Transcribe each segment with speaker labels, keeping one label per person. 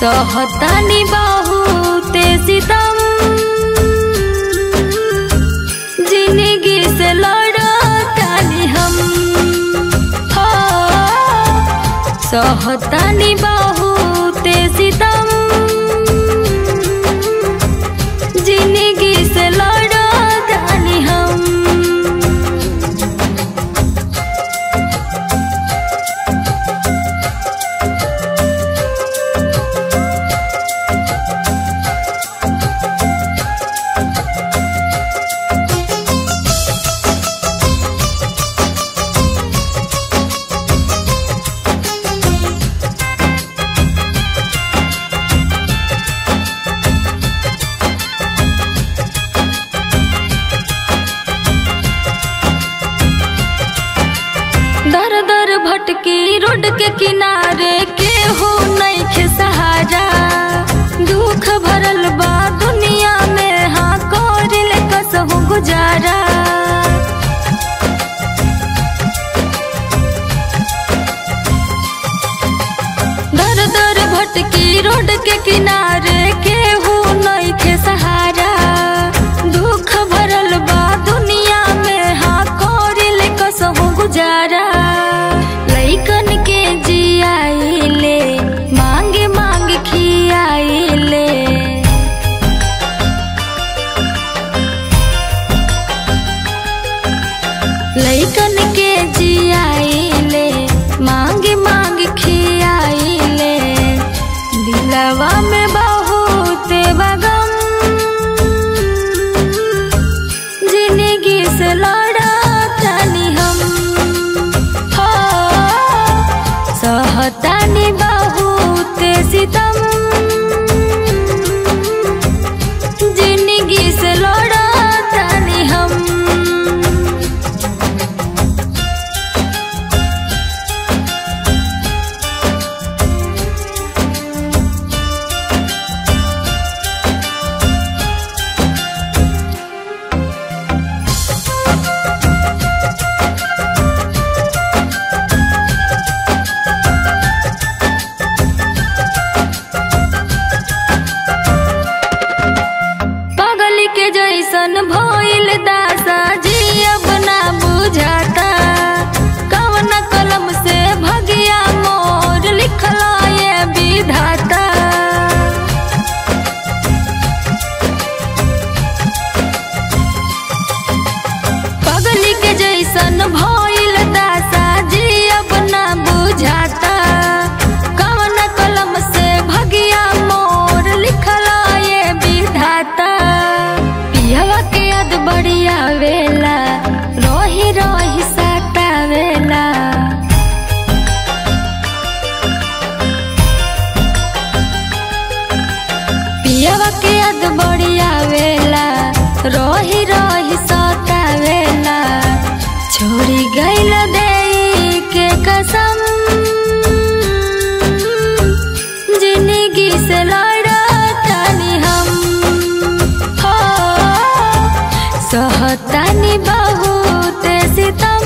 Speaker 1: सहतानी बहुते सितम जिंदगी से लड़तानी हम हो सहतानी बहुते सितम जिंदगी से लड़तानी हम दर दर भटकी रोड के किनारे केहू नइखे सहारा दुख भरल बा दुनिया में हाँ करिल कसहू गुजारा दर दर भटकी रोड के किनारे केहू नइखे सहारा दुख भरल बा दुनिया में हाँ करिल कसहू गुजारा लइकन के जियाइले मांग मांग खियाइले लइकन के जियाइले मांग मांग खियाइले दिलवा में बहुत बगम जिंदगी से लड़तानी हम हो सहतानी बहुत सितम जिंदगी से लड़तानी हम पागल के जैसन भइल दासा जी अब ना बुझाता कवन कलम से भगिया मोर लिखल ये विधाता पागल के जैसन भइल दासा जी अब ना बुझाता कवन कलम से भगिया मोर लिखल ये विधाता पियवा के याद बढ़िया वेला रोही रोही साता वेला पियवा के याद बढ़िया वेला रोही रोही साता वेला छोड़ी गइल दे के कसम जिंदगी से लड़तानी हम हो सहतानी बहुत सितम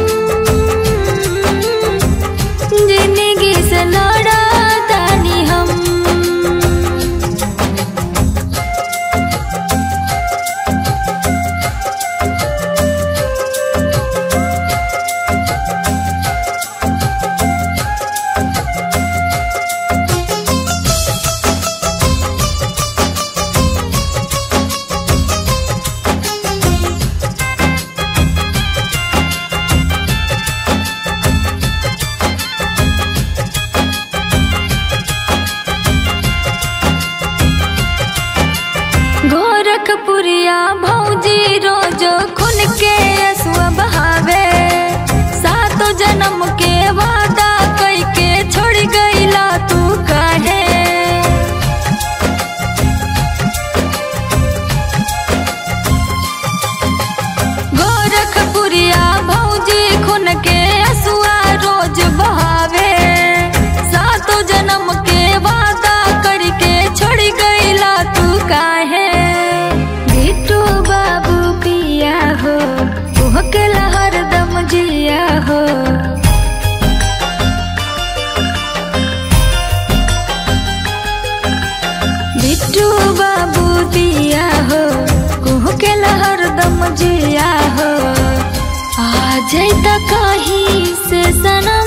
Speaker 1: जिंदगी से लड़तानी हम गोरखपुरिया भौजी रोजो खुन के असुआ बहावे सातो जन्म के वादा कई के छोड़ गईला तू काहे गोरखपुरिया भौजी खुन के असुआ रोज बहावे सातो जन्म के वादा करके छोड़ गईला तू काहे बिट्टू बा बिट्टू बाबू दिया हो कुह के हरदम जिया हो आ जैत कहीं से सनम